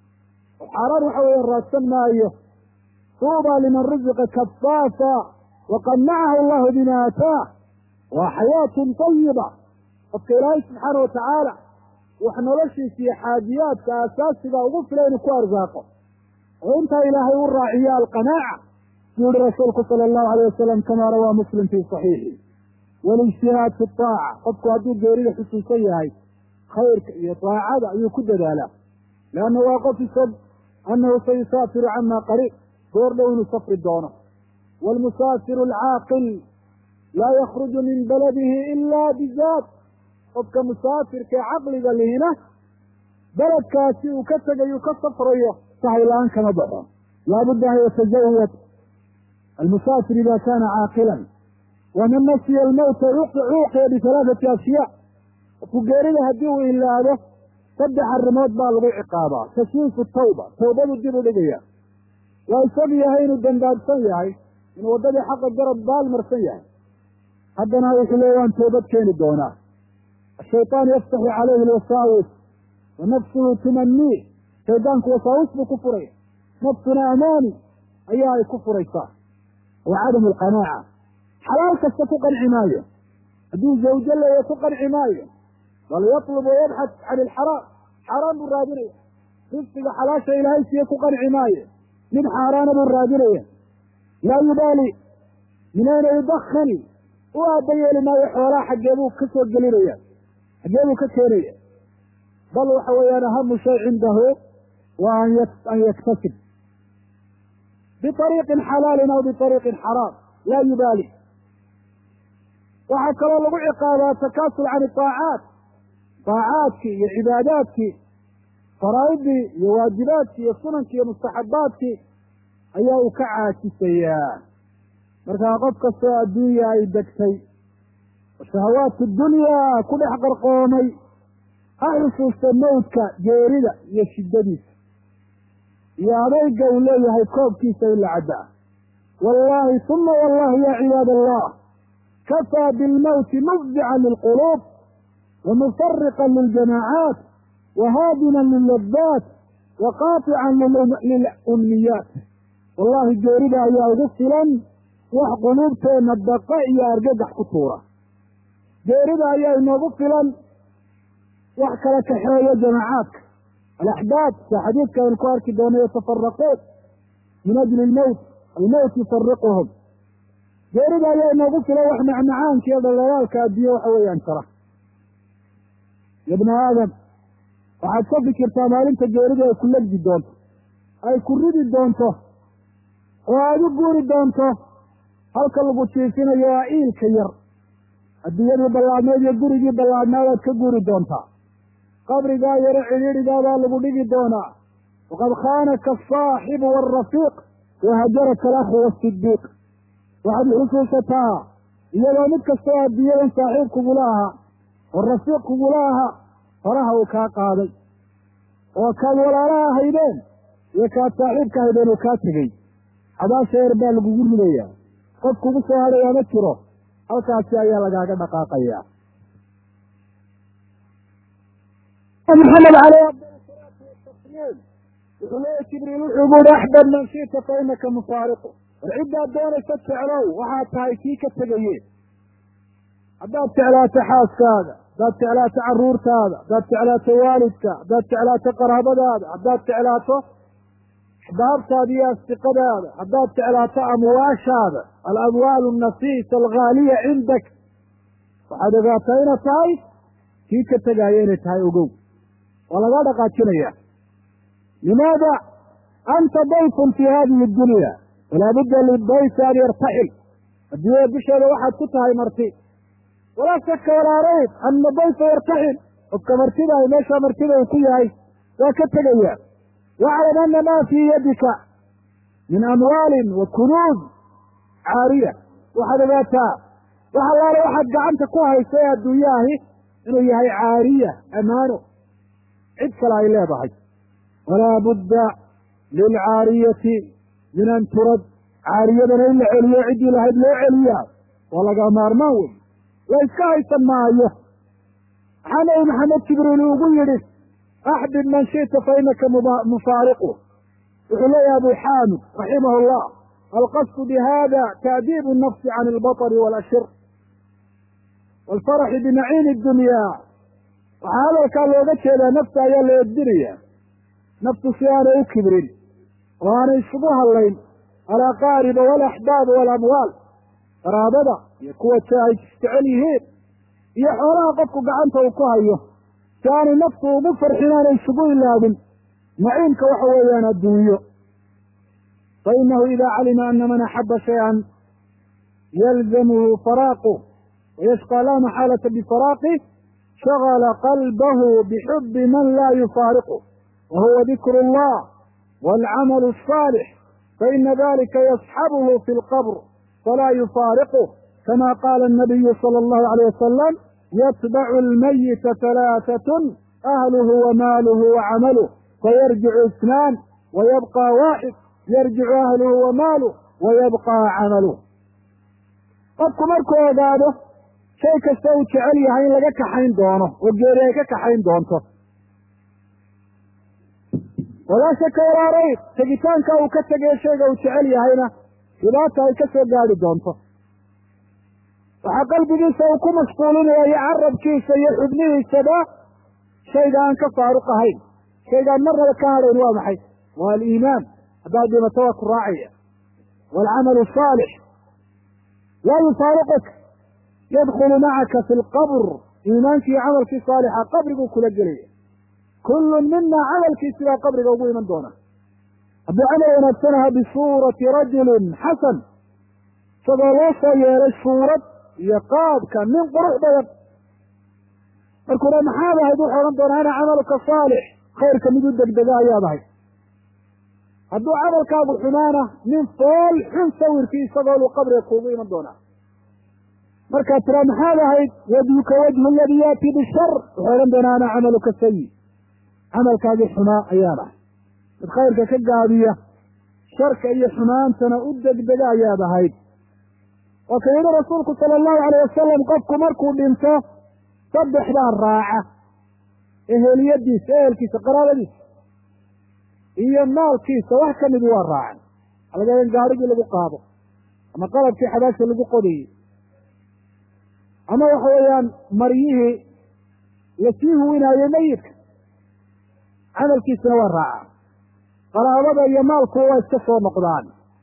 oo xaaraan waxa weeye raadsan maayo tuuba liman ruziqa kafaafa waqanacahu allahu bima aataah waa xayaatun tayiba qofka ilaahay subxaana watacaala wax noloshiisa iyo xaajiyaadka aasaasiga ugu fila inuu ku arsaaqo oo intaa ilaahay u raaciyo alqanaaca suu yihi rasuulku sala allahu alayh wasalam kamaa rawaa muslim fii saxiixi walijtihaad fi aaca qofku hadduu geerida xusuusan yahay khayrka iyo daacada ayuu ku dadaalaa leanna waa qof isog annahu sayusaafiru cama qariib goor dhow inuu safri doono waalmusaafiru alcaaqil laa yakruju min baladihi ila bizaad qofka musaafirka ee caqliga lihina beledkaasi uu ka tegayu ka safrayo sahay la-aan kama baxo laabudda an yatajawad almusaafir ida kana caaqilan waman nasiya almowta cuuqiya bihalaathati ashyaa qofku geerida haddii uu ilaado saddex arrimood baa lagu ciqaabaa tashwiifu tawba tawbadu dib u dhigaya waa isag yahay inuu dambaabsan yahay inuu waddadii xaqa garab baalmarsan yahay haddana wuxuu leey waan toobad keeni doonaa ashayطaan yaftaxu calayhi alwasaawis wa nafsuhu tumanii shaydaanku wasaawis buu ku furaya nafsuna amaani ayaa ay ku furaysaa wa cadamu alqanaaca xalaal kasta ku qanci maayo hadduu zawjo leeya ku qanci maayo bal yatlub wayabxat can ilxaraam xaaraan buu raadinaya risqiga xalaasha ilaahay siiye ku qanci maayo mid xaaraana buu raadinaya laa yubaali min ayna yudakan u aaba yeeli maayo xoolaha xaggee buu ka soo gelinaya xaggee buu ka keenaya bal waxa weeyaan ahamu shay cindahu waa an yaktasib biariiqin xalaalin aw biariiqin xaraam laa yubaali waxaa kaloo lagu ciqaabaa takaasul can iaacaat aacaadkii iyo cibaadaadkii faraa'idii iyo waajibaadkii iyo sunankii iyo mustaxabaadkii ayaa uu ka caajisayaa markaa qof kastoo adduunya ay degtay oo shahawaadku dunyaa ku dhex qarqoomay ha xusuusta mawdka geerida iyo shiddadiisa iyo adayga uu leeyahay koobkiisa in la cabbaa wallaahi uma wallahi ya cibaad allah kafaa bilmowti mufdican lilquluub wa mufariqan liljamaacaat wa haadinan lilladaat wa qaatican lilumniyaat wallahi geerida ayaa ugu filan wax quluubteenna daqa iyo argagax ku tuura geerida ayaa inoogu filan wax kala kaxeeya jamaacaadka alaxbaab sa xadiidka aynu ku arki doono yatafaraquun min ajli lmowt almowt yufariquhum geerida ayaa inoogu filan wax macmacaanka iyo dhalaalaalka adduunye waxa weeyaan jara ya bna aadam waxaad ka fikirtaa maalinta geeridu ay ku legdi doonto ay ku ridi doonto oo aada u guuri doonto halka lagu jiifinayo waa iilka yar adduunyadii ballaadneed iyo gurigii ballaadnaadaad ka guuri doontaa qabrigaa yaro cidhiidhigaadaa lagu dhigi doonaa waqad khaanaka asaaxibu waalrafiiq wahajaraka alakhu waasidiiq waxaad xusuusataa iyadoo mid kastoo adduunyadan saaxiib kugula ahaa oo rafiiq kugula ahaa horaha uu kaa qaaday oo kaad walaalaha haydeen iyo kaad saaxiibka haydeen uu kaa tegey xabaasha eer baa lagugu ridayaa qof kugu soo hadhayaa ma jiro halkaasi ayaa lagaaga dhaqaaqayaa maxamed aleyh afdal salaatu watasliim wuxuu leeya jibriil wuxuu buuhi axbab man shita fa inaka mufaariqu war ciddaad doonaysa jeclow waxaad tahay kii ka tegaye haddaad jeclaato xaaskaaga haddaad jeclaato caruurtaada haddaad jeclaato waalidka haddaad jeclaato qaraabadaada haddaad jeclaato axbaabtaada iyo asdiqadaada haddaad jeclaato amwaashaada alamwaalu annafiisa alghaaliya cindak waxaad ogaataa inaad tahay kii ka tegaayo inay tahay ogow waa lagaa dhaqaajinaya limaada anta dayfun fi hadihi dunya walaa budda lidayfi an yartaxil adduunyada dusheeda waxaad ku tahay marti walaa shaka walaa rayb ana dayfa yartaxil qofka martida ay meeshaa martida uu ku yahay waa ka tegaya waclam ana maa fii yadika min amwaalin wa kunuuz caariya waxaad ogaataa wax allaale waxaad gacanta ku hayso ee adduunyaahi inuu yahay caariya amaano cid kale ay leedahay walaa budda lilcaariyati min an turad caariyadana in la celiyo ciddii lahayd loo celiyaa waa laga maarmaan wey la iska haysan maayo maxaa nabi maxamed jibriil ugu yidhi axbib man shita fa inaka mufaariqu wuxuu leeyahay abu xaamid raximah llah alqasdu bihada taadiibu nafsi can albaطri walashir waalfaraxi binaciimi dunya waxaa hadalkaa looga jeedaa nafta ayaa la edbinaya naftu si aanay u kibrin oo aanay isugu hadlayn alaqaariba walaxbaaba waalamwaal qaraabada iyo kuwa ay jecel yihiin iyo xoolaha qofku gacanta uu ku hayo si aanay naftu ugu farxin aanay isugu ilaabin naciimka waxa weeyaan adduunyo fa inahu ida calima ana man axaba shay-an yalzamuhu faraaqu wayashqa laa maxaalata bifaraaqih shagala qalbahu bixubi man laa yufaariqu wa huwa dikru اllah wاlcamalu الصaalix faina dalika yasxabuhu fi اlqabr falaa yufaariqu kama qaala الnabiyu salى اllahu عalيه wasalam yatbacu اlmayita halaaثaة ahluhu wamaaluhu wacamaluh fayarjicu isnaan wayabqa waaxid yarjicu ahluhu wamaaluh wayabqa camaluh qofku markuu ogaado shay kasta uu jecel yahay in laga kaxayn doono oo geeri ay ka kaxayn doonto walaa shaka walaa rayb tegitaanka uu ka tegayo shayga uu jecel yahayna dhibaata ay ka soo gaadhi doonto waxaa qalbigiisa uu ku mashquulinaya iyo carabkiisa iyo xubnihiisaba shayga aan ka faaruq ahayn shaygaan marnaba ka hadhayn waa maxay waa aliimaan haddaad dhimato waa ku raacaya waalcamalu asaalix laa yufaariquk yadkulu macaka fi lqabr iimaankii iyo camalkii saalixa qabriguu kula gelaya kullun mina camalkiisi baa qabriga ugu iman doona hadduu camal wanaagsanaha bisuurati rajulin xasan isagoo loo soo yeelay suurad iyo qaabka nin qurux badan markuuna maxaad ahayd wuxuu odhan doonaa ana camaluka saalix khayrka mid u degdega ayaad ahayd hadduu camalkaagu xumaana nin fool xun sawirkii isagoo lu qabriga kuugu iman doonaa markaad tiraa maxaad ahayd wajhuka wajhu aladii yaati bishar wuxuu odhan doonaa ana camaluka sayi camalkaagii xumaa ayaan ahay mid khayrka ka gaabiya sharka iyo xumaantana u degdega ayaad ahayd oo ka yidhi rasuulku sala allahu alayh wasalam qofku markuu dhinto saddexdaa raaca eheliyadiisa ehelkiisa qaraabadiisa iyo maalkiisa wax ka midi waa raacan waxaa laga in gaarigii lagu qaado ama qalabkii xabaasha lagu qodayey ama waxa weeyaan maryihii lasii huwinaayey meyidka camalkiisana waa raaca qaraabada iyo maalku waa iska soo noqdaan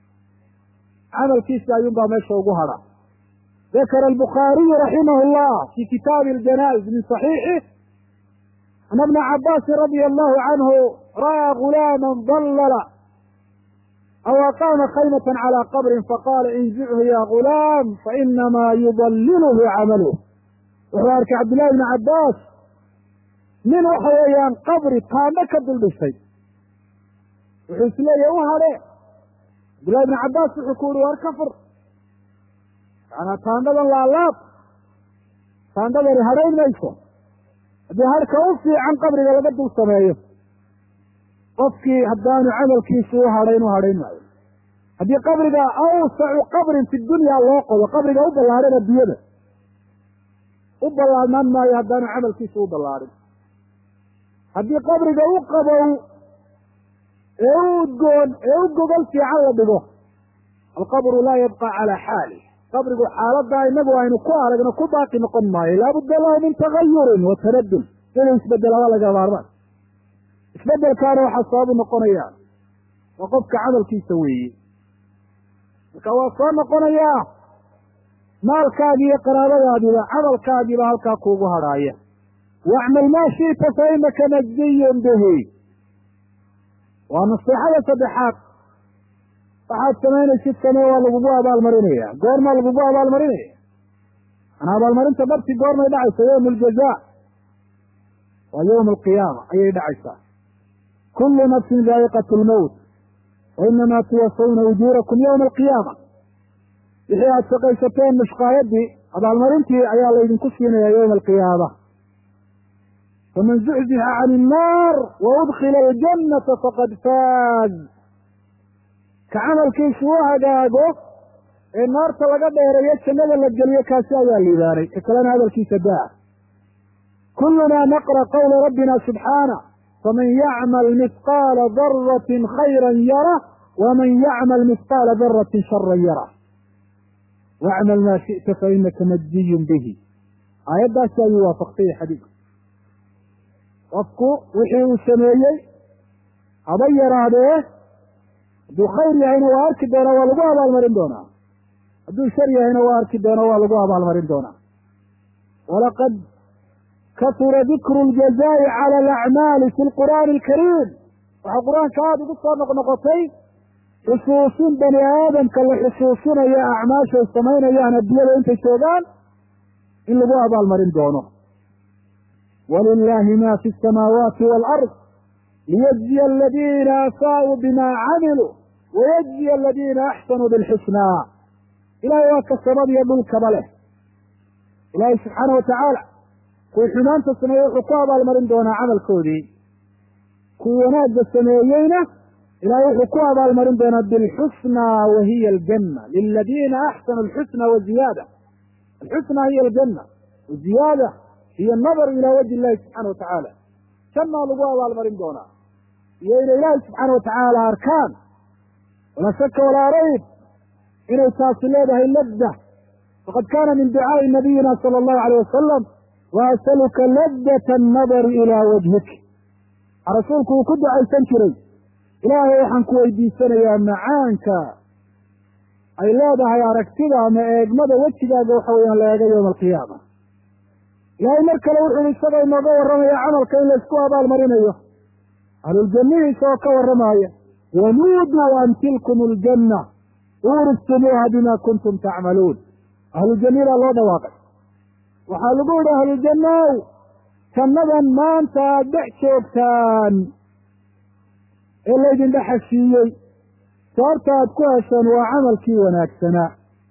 camalkiisa ayuunbaa meesha ugu hadha dakara albukhaariyu raximah llah fi kitaabi aljanaa'iz min saxiixih ana bna cabaasin radia allahu canhu ra'aa gulaama dallala aw aqaama khaymata calى qabrin faqaala inzichu ya gulaam fainamaa yudalilhu camaluh wuxuu arkay cabdillahi bni cabbaas nin waxa weeyaan qabri taandho ka dul dhisay wuxuu isleeyahy u hadhe cabdillahi bni cabbaas wuxuu ku yihi war ka fur macanaa taandhadan laalaab taandhadani hadhayn mayso haddii harka u fiican qabriga laga dul sameeyo qofkii haddaanu camalkiisu u hadhayn u hadhayn maayo haddii qabriga awsacu qabrin fi dunya loo qodo qabriga u ballaadhan addunyada u ballaadnaan maayo haddaanu camalkiisu u ballaadhin haddii qabriga u qabow ee u udgoon ee u gogol fiican la dhigo alqabru laa yabqa calaa xaali qabrigu xaaladaa inagu aynu ku aragno ku baaqi noqon maayo laabudda lahu min tagayurin wa tanadul inuu isbedelaba laga maarmaan isbedelkaana waxaa sababu noqonaya waa qofka camalkiisa weeye marka waa soo noqonayaa maalkaagi iyo qaraabadaadiba camalkaagiiba halkaa kuugu hadhaaya wacmal maa shi'ta fa inaka najziyun bihi waa naseexada saddexaad waxaad samaynaysid samee waa lagugu abaalmarinaya goormaa lagugu abaalmarinaya manaa abaalmarinta dhabti goormay dhacaysa yowma aljazaa waa yowma alqiyaama ayay dhacaysaa kulu nafsin daa'iqat lmowt wa inamaa tuwafawna ujuurakum yowma alqiyaama wixii aada shaqaysateen mushqaayadii abaalmarintii ayaa laydinku siinaya yowma alqiyaama faman zuxzixa can innaar wa udkila aljannata faqad faaz ka camalkiisu u hagaago ee naarta laga dheereeyo jannada la geliyo kaasi ayaa liibaanay ka kalena hadalkiisa daa kulunaa naqra qawla rabbina subxaana faman yacmal mihqaala daratin khayra yara waman yacmal mihqaala daratin shara yara wacmal maa shi'ta fa inaka majziyun bihi aayaddaasi ayuu waafaqtay xadiidku qofku wixii uu sameeyey haba yaraadee hadduu khayr yahayna waa arki doonaa waa lagu abaalmarin doonaa hadduu shar yahayna waa arki doonaa waa lagu abaalmarin doonaa walaqad kasura dikru ljazaa'i cala alacmaali fi lqur'aani alkariim waxaa qur-aanka aada ugu soo noqnoqotay xusuusin bani aadamka la xusuusinayo acmaashay samaynayaan addunyada intay joogaan in lagu abaalmarin doono walilahi ma fi asamaawaati waalard liyajziya aladiina asaa'uu bima camiluu wayajziya aladiina axsanuu bilxusnaa ilahay waa ka samadiyo dhulkaba leh ilaahay subxaana watacaala kuwii xumaanta sameeyey wuxuu ku abaalmarin doonaa camalkoodii kuwii wanaagga sameeyeyna ilahay wuxuu ku abaalmarin doonaa bilxusnaa wa hiya aljanna liladiina axsanu alxusna wa ziyaada alxusna hiya aljanna waziyaada hiyo nadar ilaa wajhi illahi subxaana watacaala jannaa lagu abaalmarin doonaa iyo inay ilaahi subxaana watacaala arkaan walaa shaka walaa rayb inay taasi leedahay ladda faqad kaana min ducaai nabiyina sala allahu alayh wasalam wa asaluka ladata annadari ilaa wajhik waxaa rasuulku uu ku ducaysan jiray ilaahay waxaan ku weydiisanayaa macaanka ay leedahay aragtida ama eegmada wejigaaga waxa weeyaan la eega yowma alqiyaama ilaahay mar kale wuxu uhi isagoo inooga warramaya camalka in laysku abaalmarinayo ahluljannihii isagoo ka warramaaya wanuuduu an tilkum aljanna uuristumuuha bima kuntum tacmaluun ahlujannidaa loo dhawaaqay waxaa lagu yidhi ahlujannaw jannadan maanta aada dhex joogtaan ee laydin dhexashiiyey sababta aad ku hesheen waa camalkii wanaagsanaa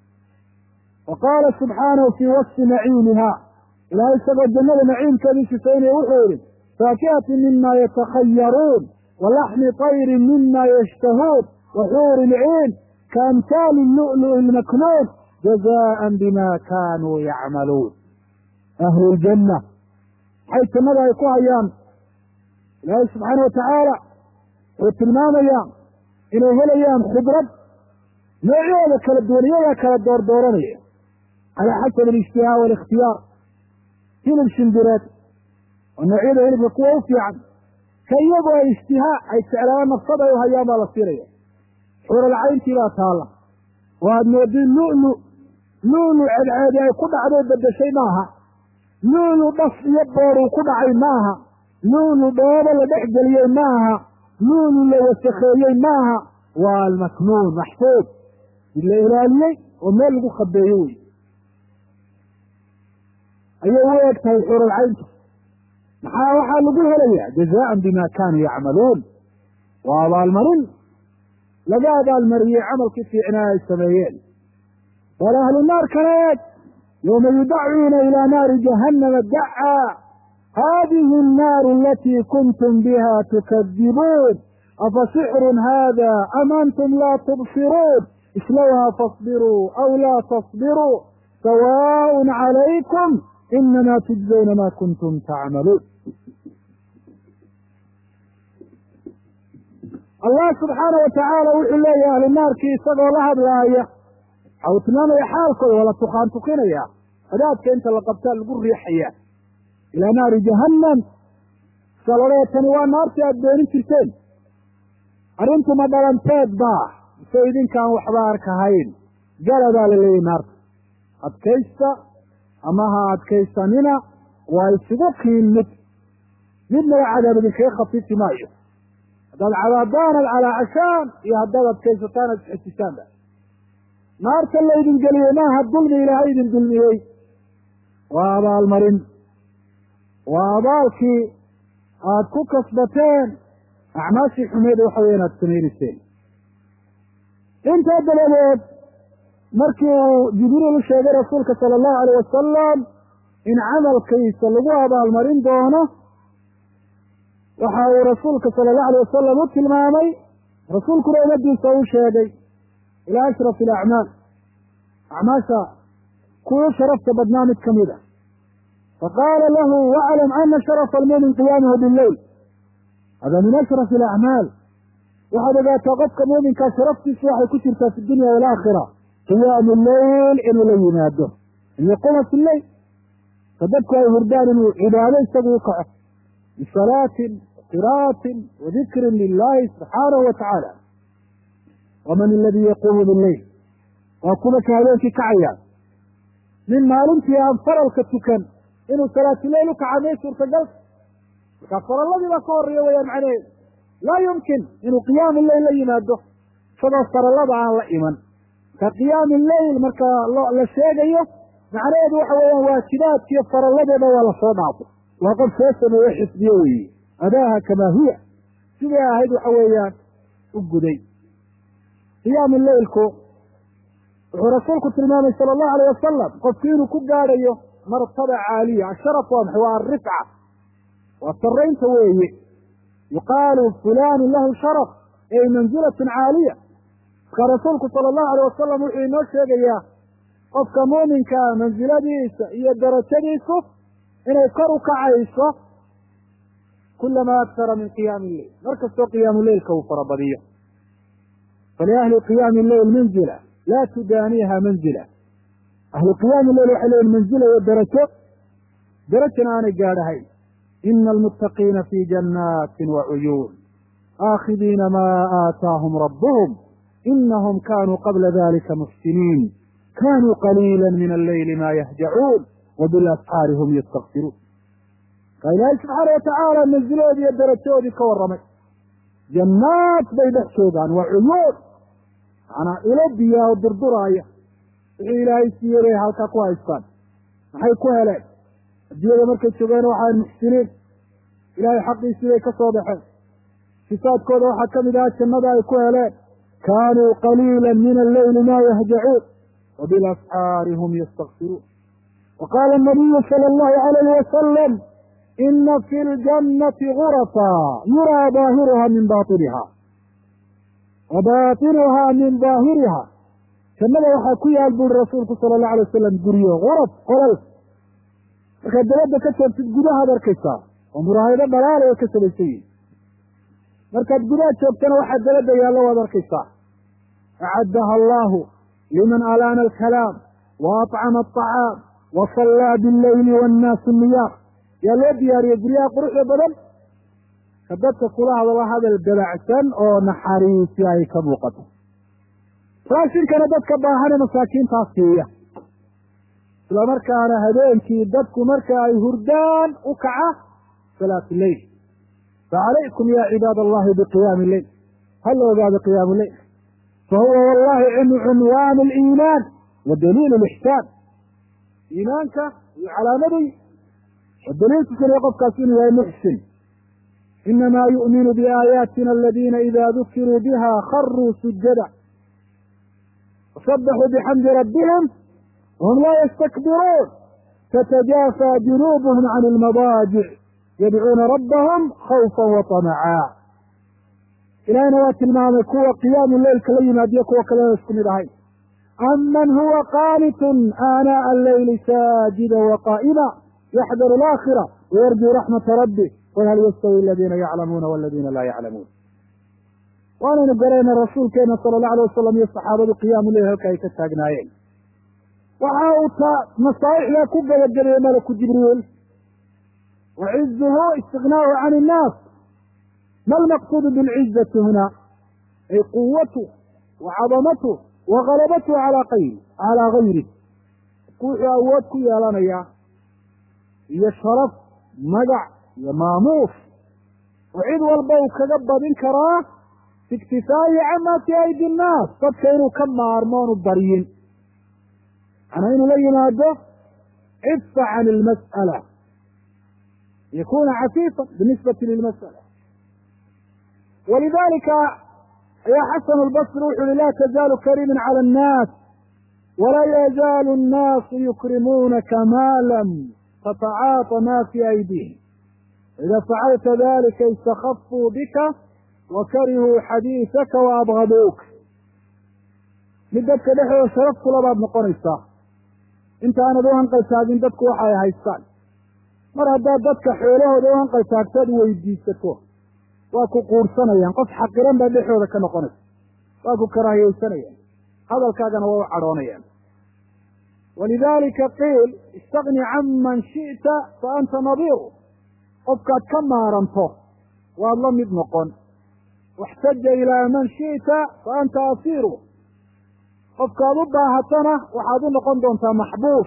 wa qaala subxaanahu fii wasfi naciimiha ilahay isagoo jannada naciimkeedii sifaynaya wuxuu yihi faakihatin mima yatakhayaruun walaxmi tayrin mima yashtahuun wa xuuri lciin kaamhaali lu'lu'i lmaknuun jazaan bima kaanuu yacmaluun ahlu ljanna maxay jannada ay ku hayaan ilaahay subxaana watacaala wuxuu tilmaamayaa inay helayaan khibrad noocyooda kala duwan iyagaa kala doordooranaya calaa xasabi alijtihaa waalikhtiyaar hilib shimbireed oo noocyada hilibka kuwa u fiican ka iyagu ay ishtihaa ay jeclaaan nafsad ay u hayaan baa la siinaya xuralcayntii baa taalla oo aad moodin lulu lulu cedceedi ay ku dhacday bedeshay maaha lulu dhas iyo booruu ku dhacay maaha lulu dhoobo la dhex geliyey maaha lulu la wasakheeyey maaha waa almaknuun maxfuud mid la ilaaliyey oo meel lagu khabeeyo wey ayay u eg tahay xuralcayntu maxaa waxaa lagu helayaa jazaan bima kaanuu yacmaluun waa abaalmarin laga abaalmariyey camalkii fiicnaa ay sameeyeen bal ahlu naar kale eeg yowma yudacuuna ilaa naari jahannama dacaa hadihi annaaru alatii kuntum biha tukadibuun afa sixrun hada am antum laa tubsiruun islowha fasbiruu aw laa tasbiruu sawaaء calaykum inama tujzawna ma kuntum tacmaluun allah subxaana watacaala wuxuu leeyahay ahlu naarkii isagoo la hadlaaya waxa uu tilmaamaya xaalkooda waa la tukaan tukinaya adaadka inta la qabtaa lagu riixaya ilaa naari jahannam salodhee tani waa naartii aada beenin jirteen arrintuma dhalanteed baa mise idinkaan waxba arkahayn galadaa la leeyahy naarta adkaysta ama ha adkaysanina waa isugu kiin mid midnaba cadaab idinkaga khafiifi maayo haddaad cadaadaanad calaa cashaan iyo haddaad adkaysataan ad isxesisaanba naarta laydin geliyey maaha dulmi ilaahay idin dulmiyey waa abaalmarin waa abaalkii aada ku kasbateen acmaashii xumeed waxa weya inaad samaynayseen intaa dabadeed markii uu jibriil u sheegay rasuulka sala allahu alayh wasalam in camalkiisa lagu abaalmarin doono waxa uu rasuulka sala allahu alayh wasalam u tilmaamay rasuulkuna umadiisa u sheegay ilaa ashraf alacmaal acmaasha kuwa sharafta badnaa mid kamid a faqaala lahu waclam ana sharafa almumin qiyaamuhu bileyl hada min ashraf alacmaal waxaad ogaataa qofka muuminkaa sharaftiisu waxay ku jirtaa fi dunya walaakhira qiyaamu leyl inuu la yimaado an yaquuma fi leyl ka dadku ay hurdaan inuu cibaado isagu u kaco bisalaatin qira'atin wadikrin lilahi subxaanahu wa tacaala waman aladii yaquumu bileyl waa kuwa ka habeenkii kacayaan nin maalintii aan faralka tukan inuu salaatuleyl u kaca may suurtagal markaa faralladii baa ka horeeya wayaan macnaheedu laa yumkin inuu qiyaamu leyl la yimaado isagoo farallada aan la iman ka qiyaami leyl marka la sheegayo macnaheedu waxa weeyaan waajibaadkiiyo faralladeeda waa lasoo dhaafo waa qof soo sameeye xifdiyo weeye adaaha kamaa hiya siday ahayd waxa weeyaan u guday qiyaamu leylku wuxuu rasuulku tilmaamay sala allahu alayh wasalam qofku inuu ku gaadhayo martaba caaliya asharaf waa maxay waa alrifca waa saraynta weeye yuqaalu fulanu lahu sharaf ey manzilatun caaliya marka rasuulku sala allahu alayh wasalam wuxuu inoo sheegayaa qofka muuminkaa mansiladiisa iyo darajadiisu inay kor u kacayso kulama aktara min qiyaami lleil mar kastoo qiyaamu leilka uu farabadiyo faliahli qiyaami lleil manzila laa tudaaniiha manzila ahlu qiyaami lleil waxay leeyihin manzila iyo darajo darajana aanay gaadhahayn ina almuttaqiina fi janaatin wa cuyuun aakhidiina maa aataahum rabbuhum inahum kanuu qabla dalika muxsiniin kanuu qaliila min alleyli ma yahjacuun wabilasxaari hum yastakfiruun markaa ilaahay subxaana watacaala manziloodii iyo darajoodii ka warramay jannaat bay dhex joogaan waa cuyuun macanaa ilo biyaa oo durduraaya wixii ilaahay siiyey bay halkaa ku haystaan maxay ku heleen addunyada markay joogeen waxaan muxsiniin ilaahay xaqiisii bay ka soo baxeen sifaadkooda waxaa ka mid aha jannada ay ku heleen kaanuu qaliila min alleyli ma yahjacuun wabilasxaari hum yastakfiruun wa qaala anabiyu sala allahu alayhi wasalam ina fi ljannati gurafa yuraa daahiruha min baطiniha wa baطinuha min daahiriha jannada waxaa ku yaal buuri rasuulku sala allahu alay wasalam guryo guraf qolal markaad dabadda ka joogtid gudahaad arkaysaa oo muraahado dhalaala oo ka sabaysan yihin markaad gudaha joogtana waxaa dabadda yaallo waad arkaysaa acaddaha allahu liman alaana alkalaam wa aطcama aطacaam wa sallaa billeyli wannaasu niyaam yaa loo diyaariyey guryaha quruxda badan ka dadka kula hadlo hadal dabacsan oo naxariisi ay ka muuqato raashinkana dadka baahane masaakiintaas siiya isla markaana habeenkii dadku marka ay hurdaan u kaca salaatu leyl facalaykum ya cibaad allahi biqiyaami leyl hala ogaado qiyaamu leyl fahuwa wallahi cunwaan aliimaan wa daliil lixsaan iimaanka iyo calaamaday wa daliilkiisuna qofkaas inuu yahay muxsin inamaa yu'minu biaayaatina aladiina ida dukiruu biha kharuu sujada wasabaxuu bixamdi rabbihim wahum laa yastakbiruun tatajaafa junuubuhum can ilmadaajic yadcuuna rabbahum khawfa wa tamacaa ilahina waa tilmaamay kuwa qiyaamu leylka la yimaadiyo kuwa kalena isku mid ahayn aman huwa qaanitun aanaaءa alleyli saajida waqaa'ima yaxdaru alaakhira wayarjuu raxmata rabbih qul hal yastawi aladiina yaclamuuna waladiina laa yaclamuun waanaynu garayna rasuulkeena sala allahu alay wasalam iyo saxaabadu qiyaamu leyl halka ay ka taagnaayeen waxa uu ta masaaixdaa ku gabagabeeyey malaku jibriil wa cizuhu istignaau can innaas ma almaqsuudu bilcizati huna ay quwatu wa cadamatu wa galabatu calaa qayri calaa gayri wuxuu awood ku yeelanayaa iyo sharaf magac iyo maamuus oo cid walba uu kaga badin karaa fi iktifaa'ihi camaa fi aydi innaas dadka inuu ka maarmo onu baryin macnaa inuu la yimaado cifa can ilmas'ala yakuna cafiifan binisbati lilmas'ala walidalika ayaa xasan albasri wuxu uhi laa tazaalu kariman cala annaas walaa yazaalu annaasu yukrimuunaka maa lam tatacaata ma fi aydihim ida facalta dalika istakafuu bika wa karihuu xadiisaka wa abgaduuk mid dadka dhexdooda sharaf kula baad noqonaysaa intaanad u hanqaltaagin dadku waxa ay haystaan mar haddaad dadka xoolahooda u hanqaltaagtaad weydiisato waa ku quursanayaan qof xaqiran baad dhexdooda ka noqonaysa waa ku karaahiyeysanayaan hadalkaagana waa u cadhoonayaan walidalika qiil istagni can man shi'ta fa anta nadiiru qofkaad ka maaranto waad la mid noqon waxtaja ilaa man shi'ta fa anta asiiru qofkaad u baahatana waxaad u noqon doontaa maxbuus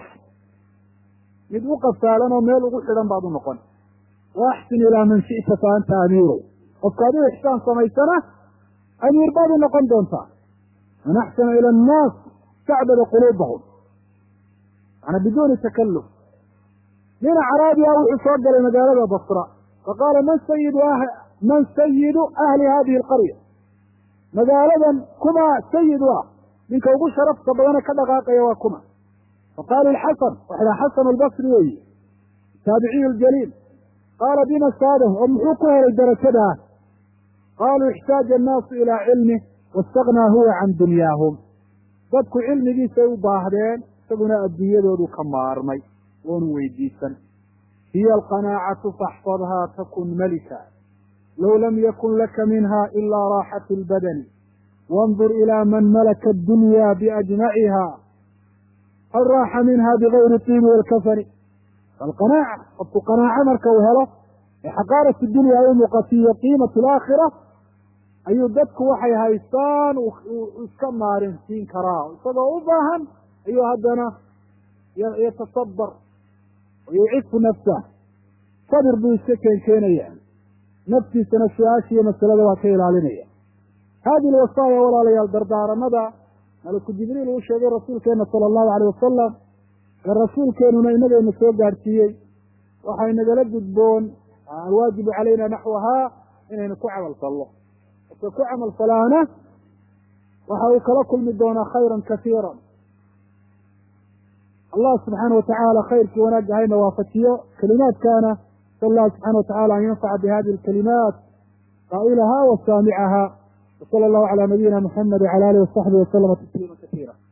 mid u qafaalan oo meel ugu xidhan baad u noqon wa axsin ilaa man shi'ta fa anta amiiru qofkaad u ixsaan samaysana amiir baad u noqon doontaa man axsana ila annaas istacbada quluubahum maana biduuni takalluf nin acraabiya wuxuu soo galay magaalada basra faqaala man sayidu man sayidu ahli hadihi alqarya magaaladan kuma sayid u ah ninka ugu sharafta badane ka dhaqaaqaya waa kuma faqaalu lxasan waxda xasan albasri weyi taabiciyu ljaliil qaala bima saadahu oo muxuu ku helay darajadaa qaaluu ixtaaja annaasu ilaa cilmih waistaghnaa huwa can dunyaahum dadku cilmigiisay u baahdeen isaguna adduunyadoodu ka maarmay oonu weydiisan hiya alqanaacatu faxfadhaa takun malika low lam yakun laka minha ilaa raaxatu lbadani wandur ilaa man malaka addunya biajmaciha hal raaxa minha bigayri tiibi walkafani alqanaaca qofku qanaaco marka uu helo ee xaqaarat dunya ay u muuqatiyo qiimatu alaakhira ayuu dadku waxay haystaan iska maarinsiin karaa isagoo u baahan ayuu haddana yatasabar wayucifu nafsah sabir buu iska keenkeenaya naftiisana su-aasha iyo masalada waa ka ilaalinaya hadihi lwasaaya walaalayaal dardaaranada malaku jibriil uu sheegay rasuulkeena sala allahu aleyh wasalam ee rasuulkeenuna inagayna soo gaadhsiiyey waxay nagala gudboon alwaajibu calayna naxwahaa inaynu ku camal fallo marka ku camal falaana waxa uu kala kulmi doonaa khayran kasiira allah subxaana watacaala khayrkii wanaagga hayna waafajiyo kelimaadkaana sal allah subxana watacala an yanfaca bihadihi alkalimaat qaa'ilaha wa saamicaha wsala allahu calaa nabiyina muxamed wcala alihi wasaxbihi waslama tasliima kasiira